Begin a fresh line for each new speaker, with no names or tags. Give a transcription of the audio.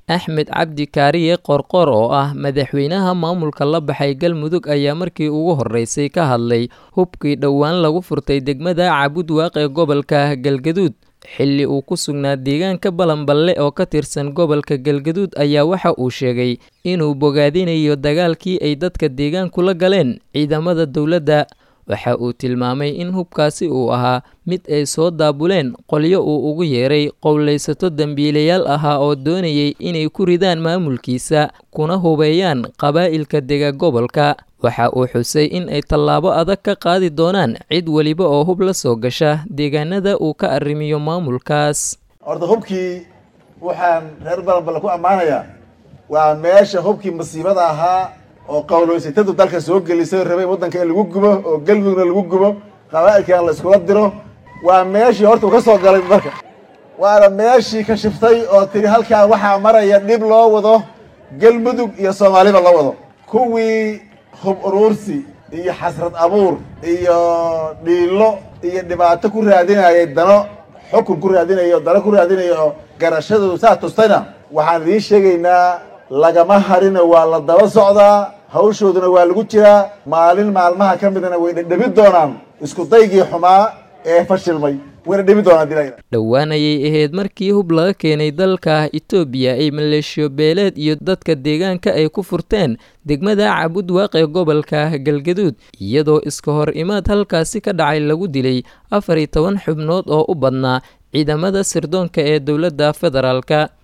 axmed cabdi kaariye qorqor oo ah madaxweynaha maamulka la baxay galmudug ayaa markii ugu horreysay ka hadlay hubkii dhowaan lagu furtay degmada cabudwaaq ee gobolka galgaduud xilli uu ku sugnaa deegaanka balanballe oo ka tirsan gobolka galgaduud ayaa waxa uu sheegay inuu bogaadinayo dagaalkii ay dadka deegaanku la galeen ciidamada dowladda waxa uu tilmaamay in hubkaasi uu ahaa mid ay soo daabuleen qolyo uu ugu yeeray qowlaysato dembiilayaal ahaa oo doonayay inay ku ridaan maamulkiisa kuna hubeeyaan qabaa'ilka dega gobolka waxa uu xusay in ay tallaabo adag ka qaadi doonaan cid weliba oo hub la soo gasha deegaanada uu ka arrimiyo maamulkaas
horta hubkii waxaan reer balanballe ku ammaanayaa waa meesha hubkii masiibada ahaa oo qowloysatadu dalka soo gelisay rabay waddanka in lagu gubo oo galmudugna lagu gubo qabaa'ilkan la iskula diro waa meeshii horta uu ka soo galay dalka waana meeshii ka shiftay oo tiri halkaa waxaa maraya dhib loo wado galmudug iyo soomaaliba loo wado kuwii hub uruursi iyo xasrad abuur iyo dhiilo iyo dhibaato ku raadinayay dano xukun ku raadinayo dano ku raadinayo oo garashadoodu saa tustayna waxaan idiin sheegaynaa lagama harina waa la daba socdaa hawshooduna waa lagu jiraa maalin maalmaha ka midna way dhedhebi doonaan isku daygii xumaa ee fashilmay wayna dhebi doonaan dila
dhowaan ayay ahayd markii hub laga keenay dalka itoobiya ay maleeshiyo beeleed iyo dadka deegaanka ay ku furteen degmada cabudwaaq ee gobolka galgaduud iyadoo iska hor imaad halkaasi ka dhacay lagu dilay afar iyo toban xubnood oo u badnaa ciidamada sirdoonka ee dowladda federaalka